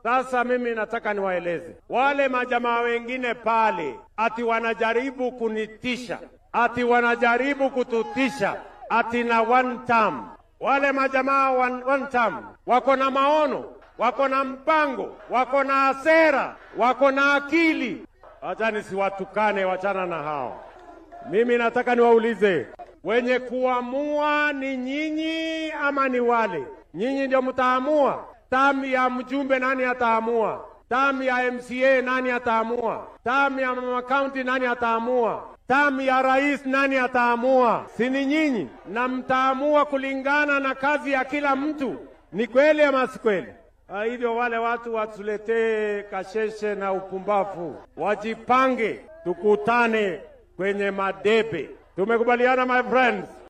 Sasa mimi nataka niwaeleze wale majamaa wengine pale, ati wanajaribu kunitisha, ati wanajaribu kututisha, ati na one term. Wale majamaa one, one term wako na maono, wako na mpango, wako na sera, wako na akili. Acha nisiwatukane, wachana na hao. Mimi nataka niwaulize wenye kuamua ni nyinyi ama ni wale? Nyinyi ndio mtaamua. Tamu ya mjumbe nani ataamua? Tamu ya MCA nani ataamua? Tamu ya mama county nani ataamua? Tamu ya rais nani ataamua? Si ni nyinyi, na mtaamua kulingana na kazi ya kila mtu. Ni kweli ama si kweli? Ah, hivyo wale watu watuletee kasheshe na upumbavu, wajipange, tukutane kwenye madebe. Tumekubaliana my friends?